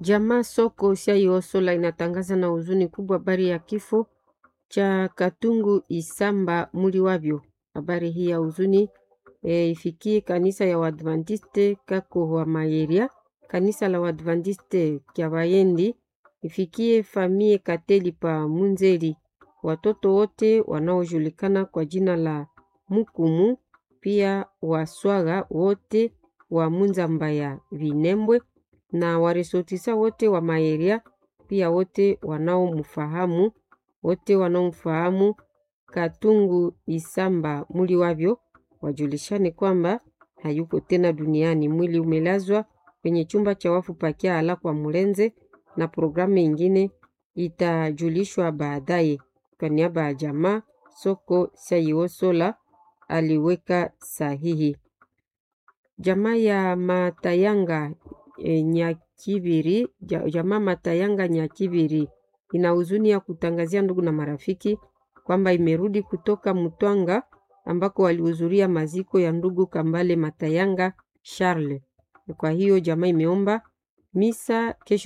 Jamaa soko Siaiosola inatangaza na huzuni kubwa habari ya kifo cha Katungu Isamba muli wavyo. Habari hii ya huzuni e, ifikie kanisa ya Waadventiste kako wa Mayeria, kanisa la Waadventiste kya Bayendi, ifikie famie Kateli pa Munzeli, watoto wote wanaojulikana kwa jina la Mukumu, pia waswaga wote wa Munzamba ya Vinembwe na waresotisa wote wa Maeria, pia wote wanaomfahamu wote wanaomfahamu Katungu Isamba muli wavyo wajulishane kwamba hayuko tena duniani. Mwili umelazwa kwenye chumba cha wafu pakia ala kwa Mulenze, na programu ingine itajulishwa baadaye. Kwa niaba ya jamaa soko Saiosola aliweka sahihi. Jamaa ya Matayanga e, Nyakibiri, jamaa Matayanga Nyakibiri ina huzuni ya kutangazia ndugu na marafiki kwamba imerudi kutoka Mutwanga ambako walihudhuria maziko ya ndugu Kambale Matayanga Charles. Kwa hiyo jamaa imeomba misa kesho